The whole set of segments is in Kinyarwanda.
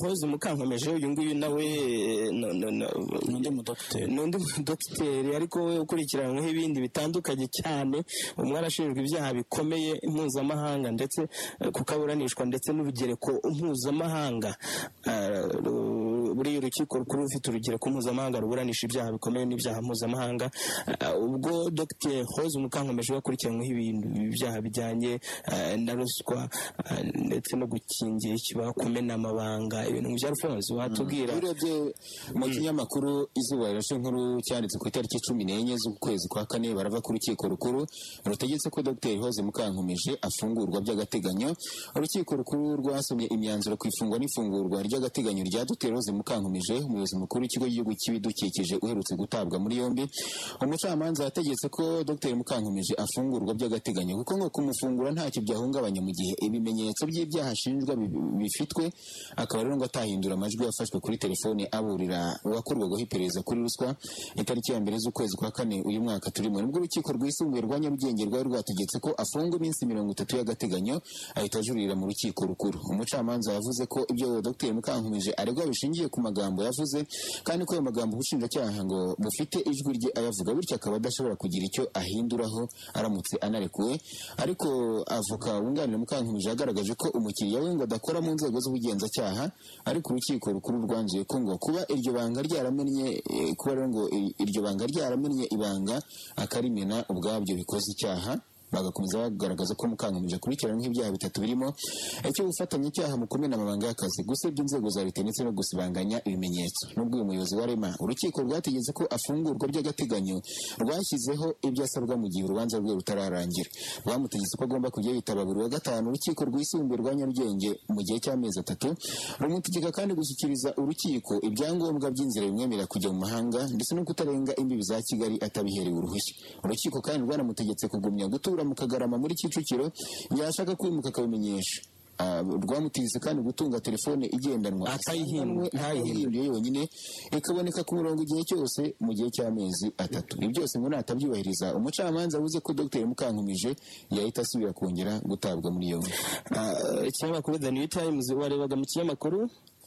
hoze mukankomeje uyu nguyu nawe no- no- no- ni undi mudogiteri ni undi mudogiteri ariko we ukurikiranyweho ibindi bitandukanye cyane umwe arashinjwa ibyaha bikomeye mpuzamahanga ndetse eh, kuko aburanishwa ndetse n'urugereko mpuzamahanga Ah, ru- buriya urukiko rukuru rufite urugereko mpuzamahanga ruburanisha ibyaha bikomeye n'ibyaha mpuzamahanga Ah, ubwo dogiteri hoze mukankomeje yakurikiranyweho ibintu ibyaha bijyanye eh, na ruswa ah, ndetse no gukingira ikibazo kumena amabanga ibintu bya rufunzo watubwira urebye mu kinyamakuru izuba rirashe nkuru cyanditse ku itariki cumi n'enye z'ukwezi kwa kane barava ku rukiko rukuru rutegetse ko dr hose mukankomeje afungurwa by'agateganyo urukiko rukuru rwasomye imyanzuro ku ifungwa n'ifungurwa ry'agateganyo rya dr hose mukankomeje umuyobozi mukuru w'ikigo cy'igihugu cy'ibidukikije uherutse gutabwa muri yombi umucamanza yategetse ko dr mukankomeje afungurwa by'agateganyo kuko ngo kumufungura ntacyo byahungabanya mu gihe ibimenyetso by'ibyaha ashinjwa bi- bifitwe akaba rero ngo atahindura amajwi yafashwe kuri telefone aburira uwakorwagaho iperereza kuri ruswa itariki ya mbere z'ukwezi kwa kane uyu mwaka turimo nibwo urukiko rwisumbuye rwa nyarugenge rwari rwategetse ko afungwa iminsi mirongo itatu y'agateganyo ahita ajurira mu rukiko rukuru umucamanza yavuze ko ibyo dr mukankomeje aregwa bishingiye ku magambo yavuze kandi ko ayo magambo ubushinjacyaha ngo bufite ijwi rye ayavuga bityo akaba adashobora kugira icyo ahinduraho aramutse anarekuwe ariko avoka wunganira mukankomeje yagaragaje ko umukiriya we ngo adakora mu nzego z'ubugenzacyaha ariko urukiko rukuru rwanzuye ko ngo kuba iryo banga ryaramennye eh, kuba rero ngo ir- iryo banga ryaramennye ibanga akarimena ubwabyo bikoze icyaha bagakomeza bagaragaza ko mukankomeje akurikiranyweho ibyaha bitatu birimo icyo gufatanya icyaha mu kumena amabanga y'akazi gusebya inzego za leta ndetse no gusibanganya ibimenyetso n'ubwo uyu muyobozi wa rema urukiko rwategetse ko afungurwa by'agateganyo rwashyizeho ibyo asabwa mu gihe urubanza rwe rutararangira rwamutegetse ko agomba kujya yitaba buri wa gatanu urukiko rwisumbuye rwa nyarugenge mu gihe cy'amezi atatu rumutegeka kandi gushyikiriza urukiko ibyangombwa by'inzira bimwemerera kujya mu mahanga ndetse no kutarenga imbibi za kigali atabiherewe uruhushya urukiko kandi rwanamutegetse kugumya gutura mu kagarama muri kicukiro yashaka kwimuka akabimenyesha Ah, rwamutegetse kandi gutunga telefone igendanwa Atayihindura. ntayihindure yonyine ikaboneka ku murongo igihe cyose mu gihe cy'amezi atatu ibi byose ngo natabyubahiriza umucamanza avuze ko dr mukankomeje yahita asubira kongera gutabwa muri yombi Ah, ikinyamakuru the new times warebaga mu kinyamakuru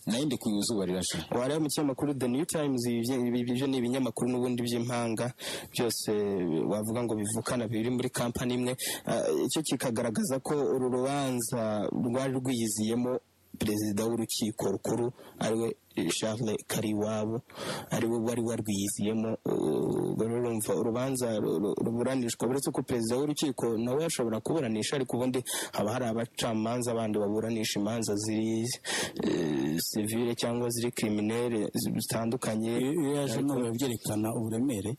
nayo ndi ku izuba rirashe wareba mu kinyamakuru the new times ibyo ibyo ni ibinyamakuru n'ubundi by'impanga byose wavuga ngo bivukana biri muri kampani imwe Ah, icyo kikagaragaza ko uru rubanza rwari rwiyiziyemo perezida w'urukiko rukuru ariwe Charles Kariwabo ariwe wari warwiyiziyemo uh, rero urumva urubanza ru- ru- ruburanishwa uretse ko perezida w'urukiko nawe ashobora kuburanisha ariko ubundi haba hari abacamanza bandi baburanisha imanza ziri eh, sivile cyangwa ziri kriminelle zi- zitandukanye iyo yaje Ariko- none byerekana uburemere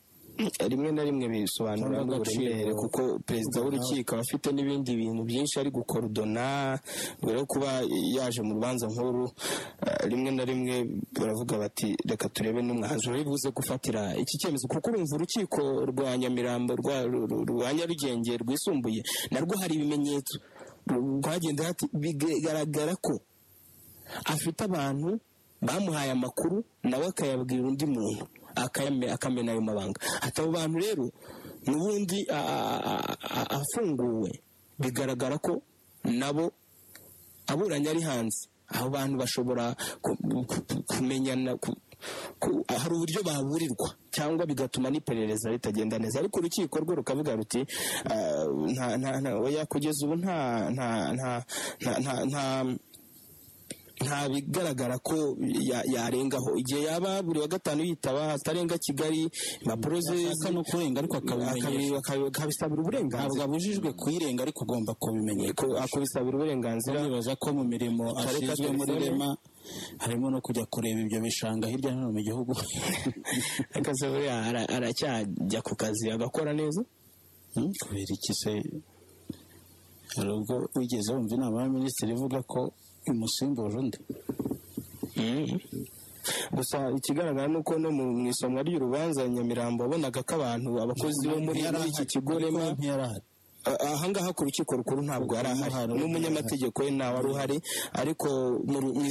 rimwe na rimwe bisobanura Cyangwa agaciro. uburemere kuko perezida w'urukiko aba afite n'ibindi bintu byinshi ari gukorodona mbere yo kuba yaje mu rubanza nkuru eh, rimwe na rimwe baravuga bati reka turebe n'umwanzuro uri buze gufatira iki cyemezo kuko urumva urukiko rwa nyamirambo rwa ru- ru- rwa nyarugenge rwisumbuye narwo hari ibimenyetso rwagenda hati bigaragara ko afite abantu bamuhaye amakuru nawe akayabwira undi muntu akayame- akamena ayo mabanga ati abo bantu rero n'ubundi a- a- a- a- afunguwe bigaragara ko nabo aburanye ari hanze abo bantu bashobora ku- ku- ku- kumenyana ku- ku- hari uburyo baburirwa cyangwa bigatuma n'iperereza ritagenda neza ariko urukiko rwo rukavuga ruti ah, nta- nta- nta- oya kugeza ubu nta nta nta nta nta- nta nta bigaragara ko ya- yarengaho igihe yaba buri wa gatanu yitaba atarenga kigali impapuro ze yashaka no kurenga ariko akabimenyesha. akabi- akabi- akabisabira ntabwo uburenganzira abujijwe kuyirenga ariko ugomba kubimenyeka Ko- akabisabira uburenganzira nibaza ko mu mirimo Kareka ashinzwe muri telefone. rema harimo no kujya kureba ibyo bishanga hirya no hino mu gihugu akazi buriya ara- aracyajya ku kazi agakora neza Hmm, kubera iki se hari ubwo wigeze wumva inama ya minisitiri ivuga ko imusimbuje undi gusa ikigaragara ni uko no mu mu isomwa ry'urubanza nyamirambo wabonaga ko abantu abakozi bo muri muri iki kigo rema ntiyarahari ahangaha ku rukiko rukuru ntabwo yari ahari n'umunyamategeko we ntawe wari uhari ariko mu ru- mu